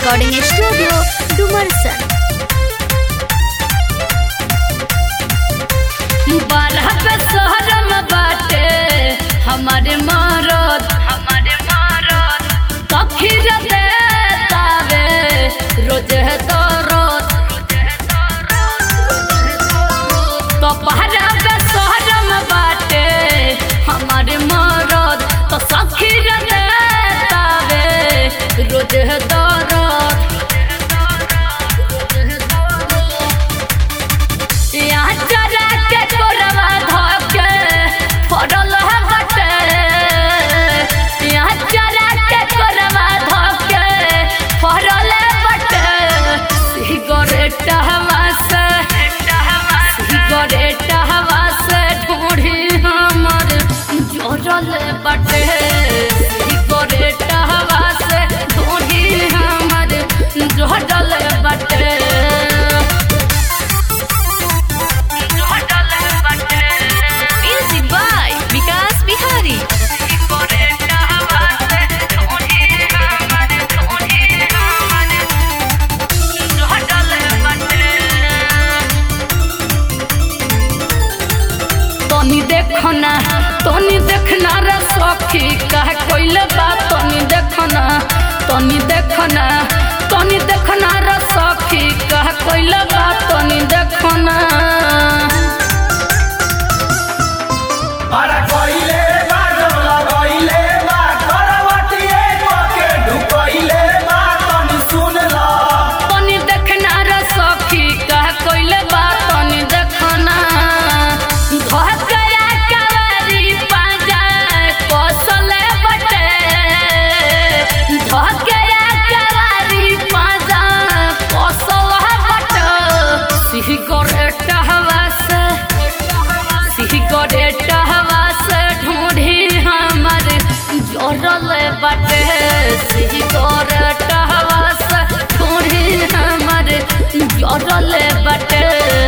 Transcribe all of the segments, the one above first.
recording studio Dumarsan बारह पे शहरम बाटे हमारे मरद हमारे मरद कखीर देतावे रोज है दरद तो बारह पे शहरम बाटे हमारे मरद तो सखीर देतावे रोज है दरद यहाँ चरा के कोरवा धके फरल हटे यहाँ चरा के कोरवा धके फरल बटे सिगरेट हवा से सिगरेट हवा से ढूंढी हमर जोरल बटे सिगरेट हवा से ढूंढी हमर जोरल बटे म्यूजिक बाय विकास बिहारी तनी देखना तनी देखना रे सखी कह कोइले बात तनी देखना तनी देखना तनी देखना रे सखी कह कोइले बात तनी देखना अरे कोइले बा जमला गइले बा करवटिए के ढुकइले बा तनी सुन ला तनी देखना रे सखी कह कोइले बात तनी देखना धकया कवारी पाजा कोसले बटे धकया कवारी पाजा कोसला बटे सिगरेट हवा से सिगरेट हवा से ढूंढी हमर जोरल बटे सिगरेट हवा से ढूंढी हमर जोरल बटे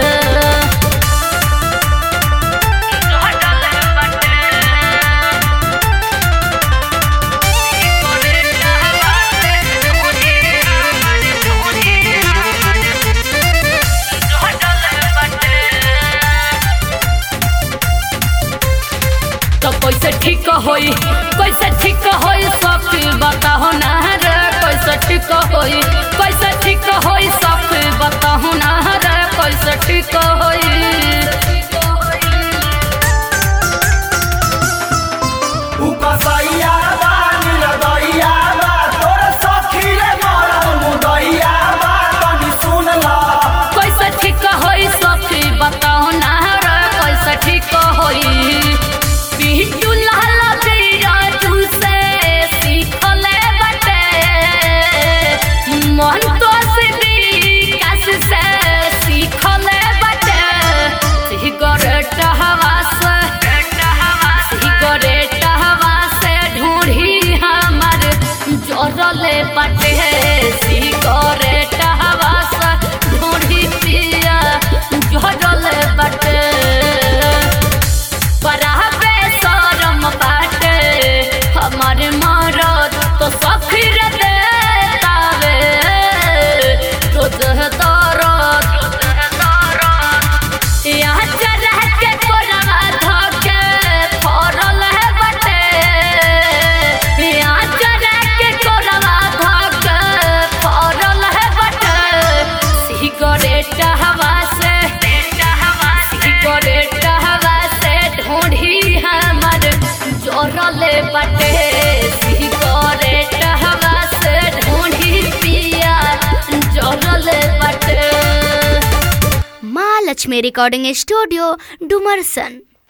तो कैसे ठीक होई कैसे ठीक होई सब बताहो ना रे कैसे ठीक होई कैसे ठीक होई सब बताहो ना रे कैसे ठीक होई उ कसैया बा निरदैया बा तोर सखी रे मरद मुदैया बा तनी सुन ला कैसे ठीक होई सखी बताओ ना रे कैसे ठीक होई पिंटू लाल तेरा तुसे सीखले बटे मन तो से विकास से सीखले बटे सिगरेट हवा से सिगरेट हवा से ढूंढी हमर जोरले बटे सिगरेट हवा से ढूंढी पिया जोरले बटे पराबे शरम बाटे हमारे मरद तो सखीर देतावे रोज दरद यहाँ चरह के कोरवा धके फरल है बटे यहाँ चरह के कोरवा धके फरल है बटे सिगरेट हवा से सिगरेट हवा से ढूंढी हमर जोरले बटे सिगरेट हवा से ढूंढी पिया जोरले बटे माँ लक्ष्मी रिकॉर्डिंग स्टूडियो डुमरसन